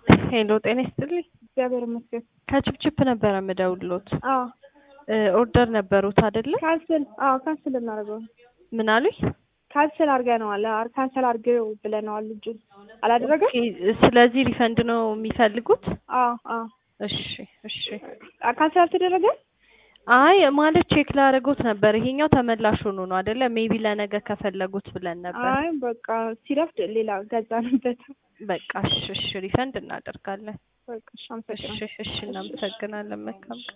ሄሎ ጤና ይስጥልኝ። እግዚአብሔር ይመስገን። ከችፕችፕ ነበረ የምደውልሎት። አዎ ኦርደር ነበሩት አይደለ? ካንስል አዎ ካንስል እናደርገው ምን አሉኝ? ካንስል አድርገነዋል። አር ካንስል አድርገው ብለነዋል። ልጁን አላደረገም። ኦኬ፣ ስለዚህ ሪፈንድ ነው የሚፈልጉት? አዎ አዎ እሺ እሺ። አ- ካንስል አልተደረገ። አይ ማለት ቼክ ላደረጉት ነበር። ይሄኛው ተመላሽ ሆኖ ነው አይደለ? ሜቢ ለነገ ከፈለጉት ብለን ነበር። አይ በቃ ሲረፍድ ሌላ ገዛንበት። በቃ እሺ እሺ፣ ሪፈንድ እናደርጋለን። በቃ እሺ፣ እሺ አመሰግናለሁ። እሺ፣ እናመሰግናለን። መልካም ቀን